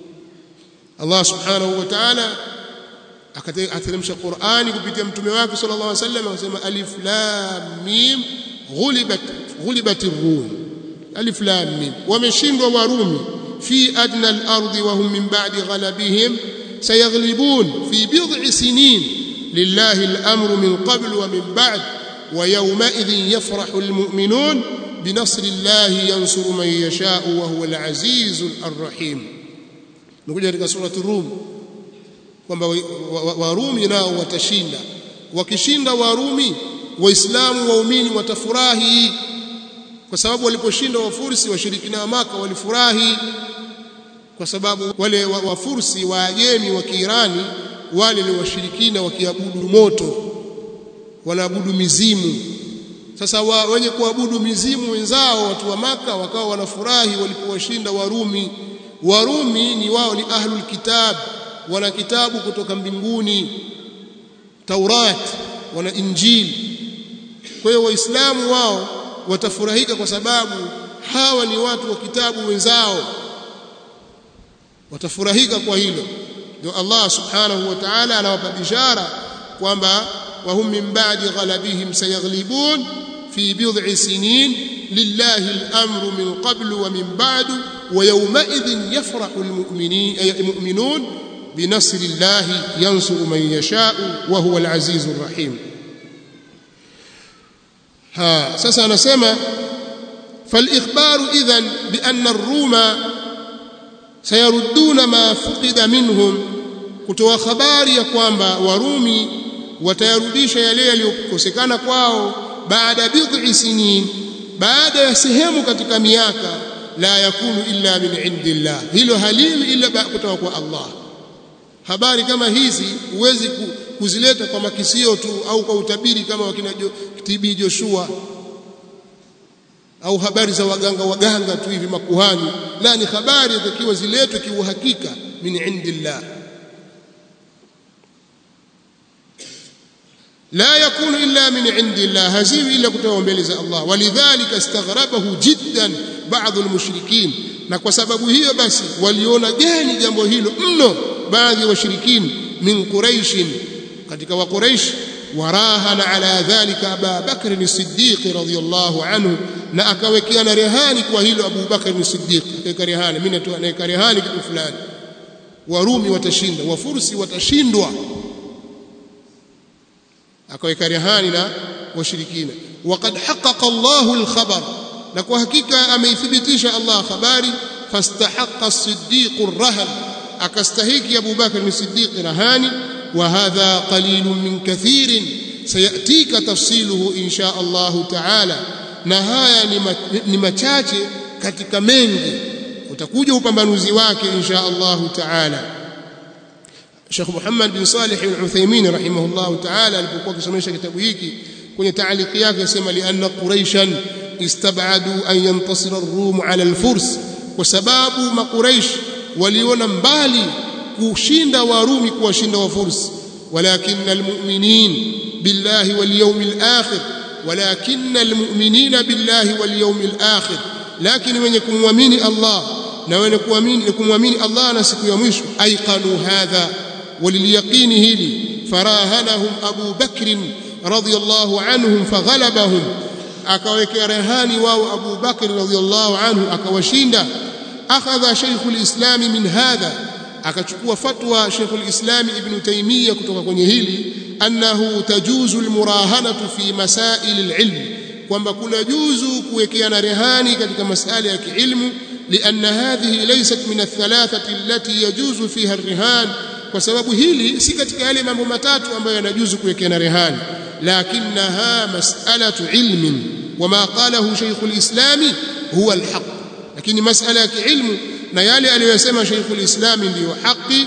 [SPEAKER 1] Allah subhanahu wa ta'ala akateremsha Qur'ani kupitia mtume wake sallallahu alaihi wasallam akasema alif lam mim ghulibat ghulibat ar-rum alif lam mim wameshindwa warumi fi adna al-ardi wa hum min ba'di ghalabihim sayaghlibun fi bid'i sinin lillahi al-amru min qabl wa min ba'd wa yawma idhin yafrahu al-mu'minun بنصر الله ينصر من يشاء وهو العزيز الرحيم نقول katika sura ar-rum kwamba warumi nao watashinda wakishinda warumi waislamu waumini watafurahi kwa sababu waliposhinda wafursi washirikina wa maka walifurahi kwa sababu wale wafursi waajemi wa Kiirani wale ni washirikina wakiabudu moto wanaabudu mizimu sasa wa, wenye kuabudu mizimu wenzao watu wa maka wakawa wanafurahi walipowashinda warumi warumi ni wao ni ahlul kitab wana kitabu kutoka mbinguni Taurat wana Injili kwa hiyo waislamu wao watafurahika kwa sababu hawa ni watu wa kitabu wenzao watafurahika kwa hilo ndio Allah subhanahu wa ta'ala anawapa bishara kwamba wahum min ba'di ghalabihim sayaghlibun fi bid'i sinin lillahi al-amru min qablu wa min ba'du wa yawma idhin yafrahu al-mu'minun بنصر الله ينصر من يشاء وهو العزيز الرحيم ها sasa anasema فالاخبار اذا بان الروم سيردون ما فقد منهم kutoa habari ya kwamba warumi watayarudisha yale yaliyokosekana kwao baada bid'i sinin baada ya sehemu katika miaka la yakunu illa min indillah hilo haliwi illa kutoka kwa Allah habari kama hizi huwezi kuzileta kwa makisio tu au kwa utabiri kama wakina TB Joshua au habari za waganga waganga tu hivi makuhani la ni habari zitakiwa ziletwe kiuhakika min indillah لا يكون إلا من عند الله هزيم إلا كتب mbele الله ولذلك استغربه جدا بعض المشركين na kwa sababu hiyo basi waliona gani jambo hilo mno baadhi ya washirikini min quraish katika wa quraish warahana ala dhalika Abu Bakr as-Siddiq radhiyallahu anhu na akawekeana rehani kwa hilo Abu Bakr as-Siddiq akaweka rehani mimi natoa naweka rehani kitu fulani warumi watashinda wafursi watashindwa akaweka rehani na washirikina waqad haqqaqa Allahu al-khabar na kwa hakika ameithibitisha Allah habari fastahaqqa as-siddiq ar-rahan akastahiki Abu Bakr as-Siddiq rahani wa hadha qalilun min kathirin sayatika tafsiluhu insha Allah ta'ala na haya ni machache katika mengi utakuja upambanuzi wake insha Allah ta'ala Sheikh Muhammad bin Salih al-Uthaymeen rahimahullah ta'ala alipokuwa akisomesha kitabu hiki kwenye taaliki yake yasema li anna quraishan istabadu an yantasira ar-rum ala al-furs kwa sababu makuraish waliona mbali kushinda warumi kuwashinda wafursi walakin almu'minin billahi wal yawmil akhir walakin almu'minina billahi wal yawmil akhir lakini wenye kumwamini Allah na wenye kuamini kumwamini Allah na siku ya mwisho aiqanu hadha waliliyaqini hili farahanahum Abu Bakr radiyallahu anhum faghalabahum akawekea rehani wao Abu Bakr radhiyallahu anhu akawashinda akhadha Sheikhul Islam min hadha akachukua fatwa Sheikhul Islam Ibn Taymiyyah kutoka kwenye hili annahu tajuzu almurahanatu fi masail alilm kwamba kuna juzu kuwekeana rehani katika masala ya kiilmu لأن هذه ليست من الثلاثة التي يجوز فيها الرهان kwa sababu hili si katika yale mambo matatu ambayo yanajuzu kuwekeana rehani lakinaha mas'alatu ilmin wama qalahu shaykhul islami huwa alhaq lakini mas'ala ya kiilmu na yale aliyosema shaykhul islami ndiyo haki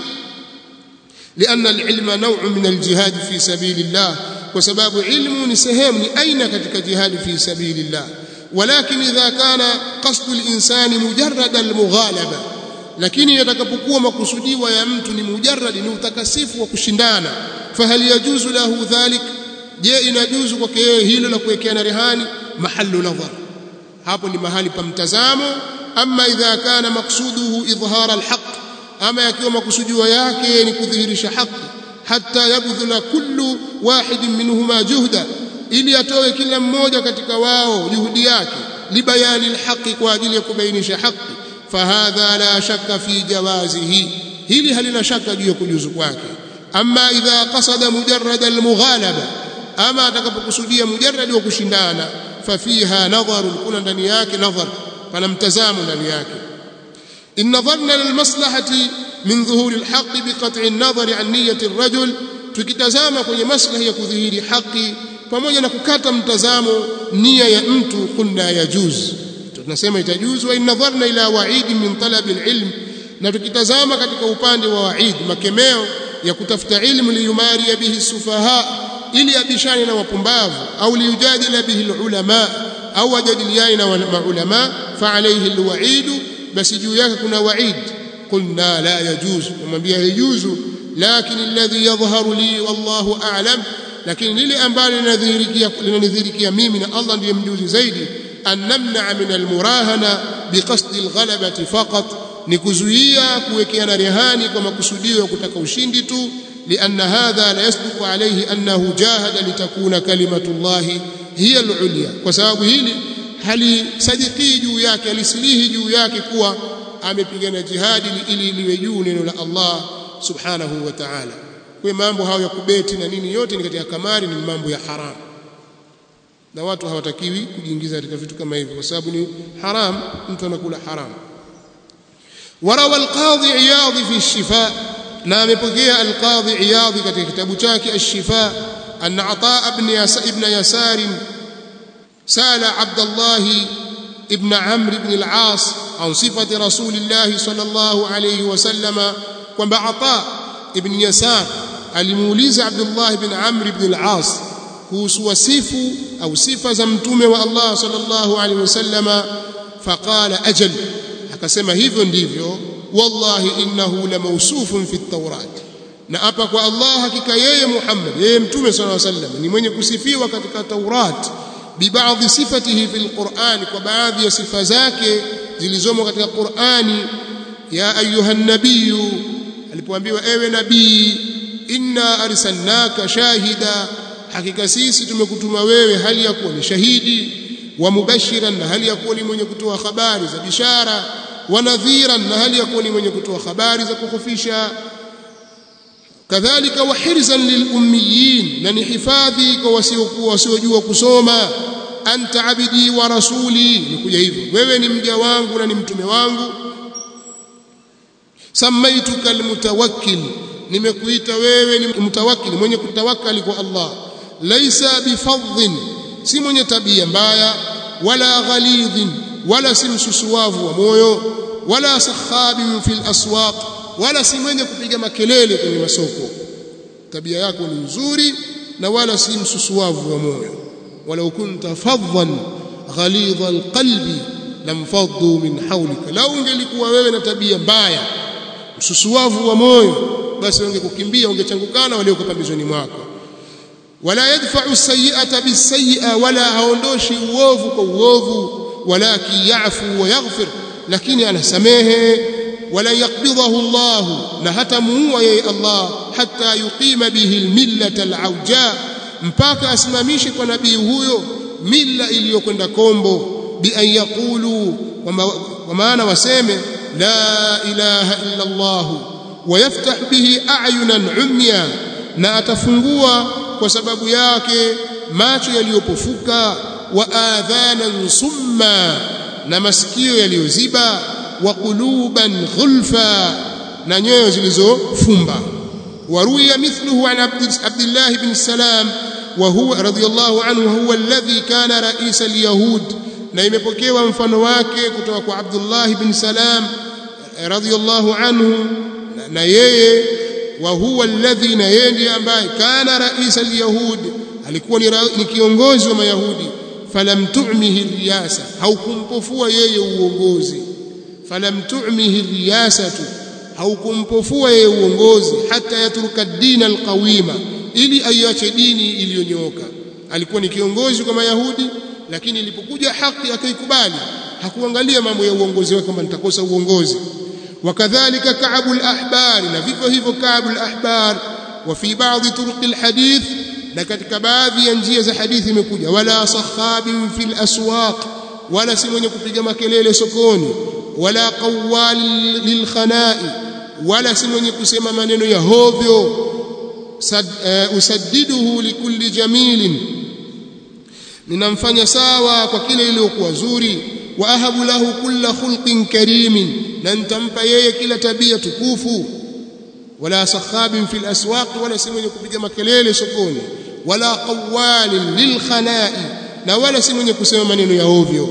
[SPEAKER 1] لأن العلم نوع من الجهاد في سبيل الله وسبب علم نسهم لأين كتك جهاد في سبيل الله ولكن إذا كان قصد الإنسان مجرد المغالبة lakini yatakapokuwa makusudiwa ya mtu ni mujarrad ni utakasifu wa kushindana fahal yajuzu lahu dhalik je inajuzu kwake yeye hilo la kuwekeana rehani mahallu nadhar hapo ni mahali pa mtazamo ama idha kana maqsuduhu idhhara alhaq ama yakiwa makusudiwa yake ni kudhihirisha haki hatta yabdhula kullu wahid minhuma juhda ili atoe kila mmoja katika wao juhudi yake libayani alhaqi kwa ajili ya kubainisha haki fahadha la shakka fi jawazihi hili halina shaka juu ya kujuzu kwake ama idha qasada mujarrad almughalaba ama atakapokusudia mujarrad wa kushindana fafiha nadhar kuna ndani yake nadhar pana mtazamo ndani yake in nadharna lilmaslahati min dhuhuri alhaqi biqat'i an-nadhar an niyyati ar-rajul tukitazama kwenye maslahi ya kudhihiri haki pamoja na kukata mtazamo nia ya mtu kunna yajuz tunasema itajuzu wa inadharna ila wa'id min talab alilm na tukitazama katika upande wa wa'id makemeo ya kutafuta ilmu liyumari bihi sufaha ili abishane na wapumbavu au liyujadila bihi alulama au ajadiliane na maulama fa alayhi alwa'id basi juu yake kuna wa'id qulna la yajuz kumwambia yajuzu lakini alladhi yadhharu li wallahu a'lam lakini lile ambalo linadhihirikia linanidhihirikia mimi na Allah ndiye mjuzi zaidi an namna min almurahana biqasdi alghalabati faqat ni kuzuia kuwekeana rehani kwa makusudio ya kutaka ushindi tu لأن هذا لا يصدق عليه أنه جاهد لتكون كلمة الله هي العليا وسبب hili halisadiki juu yake alisilihi juu yake kuwa amepigana jihadi ili liwe juu neno la Allah subhanahu wa ta'ala kwa mambo hayo ya kubeti na nini yote ni katika kamari ni mambo ya haram na watu hawatakiwi kujiingiza katika vitu kama hivyo kwa sababu ni haram mtu anakula haram warawa alqadhi iyadh fi ash-shifa na amepokea alqadhi iyadh katika kitabu chake ash-shifa an ata ibn yasa ibn yasar sala abdullah ibn amr ibn al-aas an sifati rasulillah sallallahu alayhi wasallam kwamba ata ibn yasar alimuuliza abdullah ibn amr ibn al-aas kuhusu wasifu au sifa za mtume wa Allah sallallahu alaihi wasallama faqala ajal akasema hivyo ndivyo wallahi innahu la mawsufun fi at-taurat na hapa kwa Allah hakika yeye Muhammad yeye mtume sallallahu alaihi wasallam ni mwenye kusifiwa katika Taurat bibaadhi sifatihi fil Qur'an kwa baadhi ya sifa zake zilizomo katika Qur'ani ya ayuha nabiyyu alipoambiwa ewe nabii inna arsalnaka shahida hakika sisi tumekutuma wewe hali ya kuwa ni shahidi wa mubashiran na hali ya kuwa ni mwenye kutoa habari za bishara wa nadhiran na hali ya kuwa ni mwenye kutoa habari za kukhofisha kadhalika wa hirzan lilummiyin na ni hifadhi kwa wasiokuwa wasiojua kusoma anta abidi wa rasuli nikuja hivyo wewe ni mja wangu na ni mtume wangu samaituka almutawakkil nimekuita wewe ni mutawakkil mwenye kutawakkali kwa Allah laisa bifadhin si mwenye tabia mbaya wala ghalidhin wala si msusuwavu wa moyo wala sakhabin fil aswaq wala si mwenye kupiga makelele kwenye masoko tabia yako ni nzuri na wala si msusuwavu wa moyo walau kunta fadhan ghalidha alqalbi lamfaddu min hawlika lau ungelikuwa wewe na tabia mbaya msusuwavu wa moyo basi wangekukimbia wangechangukana walioko pembezoni mwako wala yadfa'u sayyi'ata bisayyi'a wala haondoshi uovu kwa uovu walakin ya'fu wa yaghfir lakini anasamehe wala yaqbidahu Allah na hata muua yeye Allah hatta yuqima bihi almillata alauja mpaka asimamishe kwa nabii huyo milla iliyokwenda kombo bi an yaqulu kwa maana waseme la ilaha illa Allah ويفتح به اعينا عميا na atafungua kwa sababu yake macho yaliyopofuka wa adhanan summa na masikio yaliyoziba wa quluban ghulfa na nyoyo zilizofumba waruya mithluhu an Abdullah ibn Salam wa huwa radiyallahu anhu huwa alladhi kana rais alyahud na imepokewa mfano wake kutoka kwa Abdullah ibn Salam radiyallahu anhu na yeye wa huwa alladhi na yeye ndiye ambaye kana rais alyahud alikuwa ni, ni kiongozi wa mayahudi falam tu'mihi riyasa haukumpofua yeye uongozi falam tu'mihi riyasatu haukumpofua yeye uongozi hata yatruka dina alqawima ili aiache dini iliyonyooka alikuwa ni kiongozi kwa mayahudi lakini ilipokuja haki akaikubali hakuangalia mambo ya uongozi wake kwamba nitakosa uongozi وكذلك كعب الأحبار نفيفه hivyo كعب الأحبار وفي بعض طرق الحديث na katika baadhi ya njia za hadithi imekuja wala sakhabin fil aswaq wala si mwenye kupiga makelele sokoni wala qawwal lil khanai wala si mwenye kusema maneno ya hovyo usaddiduhu likulli jamilin ninamfanya sawa kwa kile iliyokuwa zuri wa ahabu lahu kulla khulqin karimin na nitampa yeye kila tabia tukufu wala sakhabin fil aswaq wala si mwenye kupiga makelele sokoni wala qawalin lil khanai na wala si mwenye kusema maneno ya ovyo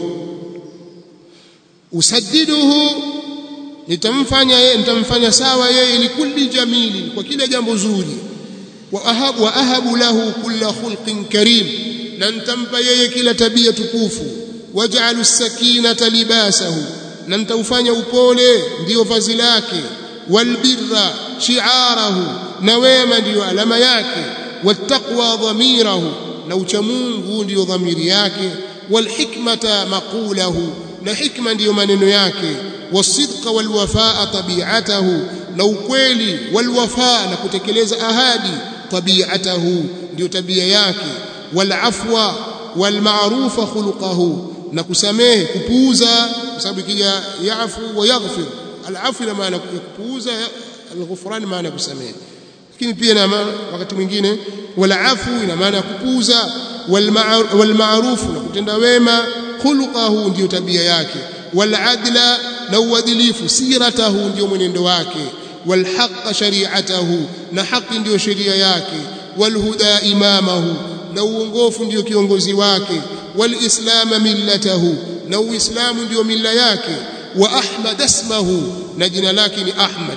[SPEAKER 1] usaddiduhu nitamfanya yeye nitamfanya sawa yeye likulli jamili kwa kila jambo zuri wa ahabu wa ahabu lahu kulla khulqin karim na nitampa yeye kila tabia tukufu waj'alu as-sakinata libasahu na nitaufanya upole ndiyo vazi lake walbirra shi'arahu na wema ndiyo alama yake wattaqwa dhamirahu na uchamungu ndiyo dhamiri yake walhikmata maqulahu na hikma ndiyo maneno yake wasidqa walwafaa tabi'atahu na ukweli walwafaa na kutekeleza ahadi tabi'atahu ndiyo tabia yake walafwa walma'rufa khuluquhu na kusamehe kupuuza kwa sababu ikija yafu wa yaghfir alafu ina maana kupuuza alghufran maana kusamehe lakini pia na wakati mwingine walafu ina maana kupuuza walma'ruf na kutenda wema khuluquhu ndiyo tabia yake waladla na uadilifu siratahu ndiyo mwenendo wake walhaq shari'atahu na haki ndiyo sheria yake walhuda imamahu na uongofu ndiyo kiongozi wake walislama millatahu na uislamu ndio milla yake wa ahmad ismahu na jina lake ni ahmad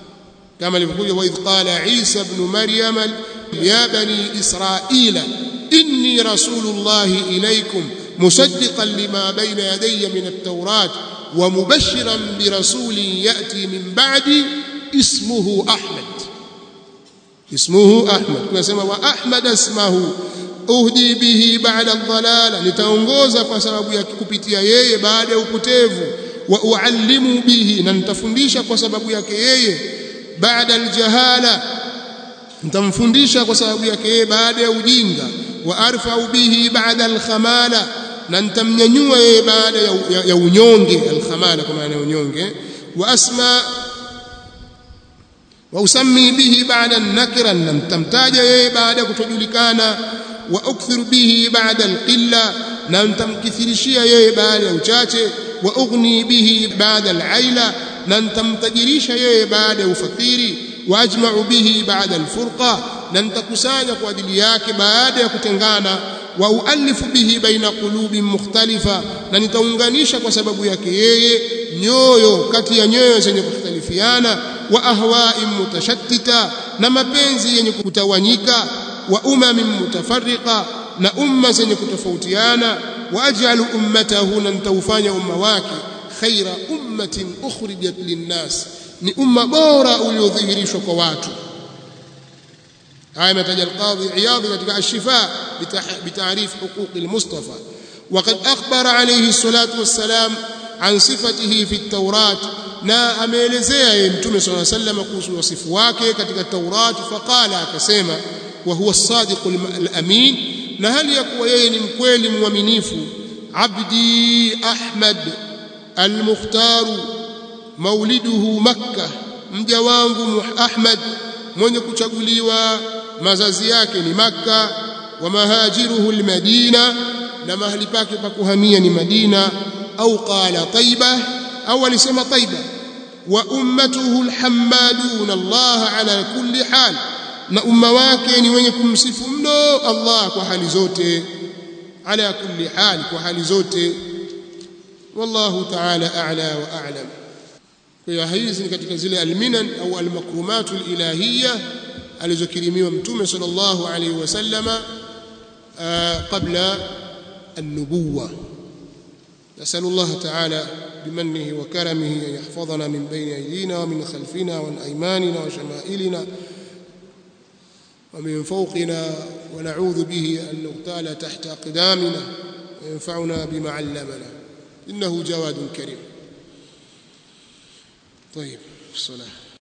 [SPEAKER 1] kama ilivyokuja wa idh qala isa ibn maryam ya bani israila inni rasulullahi ilaykum musaddiqan lima bayna yadayya min at-taurat wa mubashiran bi rasulin ya'ti min ba'di ismuhu ahmad ismuhu ahmad tunasema wa ahmad ismahu uhdi bihi ba'da ad-dhalala nitaongoza kwa sababu ya kupitia yeye baada ya upotevu wa uallimu bihi na nitafundisha kwa sababu yake yeye baada aljahala nitamfundisha kwa sababu yake yeye baada ya ujinga wa arfa'u bihi baada alkhamala na nitamnyanyua yeye baada ya, ya, ya unyonge alkhamala kwa maana ya unyonge wa asma wa usammi bihi baada nakira na nitamtaja yeye baada ya kutojulikana wa ukthiru bihi baada alqilla na nitamkithirishia yeye baada ya uchache wa ughni bihi baada alaila na nitamtajirisha yeye baada ya ufakiri wa ajma'u bihi baada alfurqa na nitakusanya kwa ajili yake baada ya kutengana wa ualifu bihi baina qulubi mukhtalifa na nitaunganisha kwa sababu yake yeye nyoyo kati ya nyoyo zenye kukhtalifiana wa ahwa'in mutashattita na mapenzi yenye kutawanyika wa umamin mutafarriqa na umma zenye kutofautiana واجعل امته لن توفanya umma wake khaira ummatin ukhrijat linnas ni umma bora uliodhihirishwa kwa watu haya mataja alqadhi iyadhi katika ashifa bitaarif huquq almustafa وقد اخبر عليه الصلاه والسلام عن صفته في التوراة na ameelezea yeye mtume صلى الله عليه وسلم kuhusu wasifu wake katika Taurat faqala akasema wa huwa as-sadiq al-amin na hali ya kuwa yeye ni mkweli mwaminifu abdi ahmad al-mukhtar mauliduhu makkah mja wangu ahmad mwenye kuchaguliwa mazazi yake ni makka wa mahajiruhu al-madina na mahali pake pa kuhamia ni madina au qala taiba au alisema taiba wa ummatuhu al-hammadun Allah ala kulli hal na umma wake ni wenye kumsifu mno Allah kwa hali zote ala kulli hal kwa hali zote wallahu ta'ala a'la wa a'lam kwa hiyo hizi ni katika zile alminan au almakrumatul ilahiyya alizokirimiwa mtume sallallahu alayhi wasallama qabla النبوة نسأل الله تعالى بمنه وكرمه أن يحفظنا من بين أيدينا ومن خلفنا وعن أيماننا وشمائلنا ومن فوقنا ونعوذ به أن نغتال تحت أقدامنا وينفعنا بما علمنا إنه جواد كريم طيب الصلاة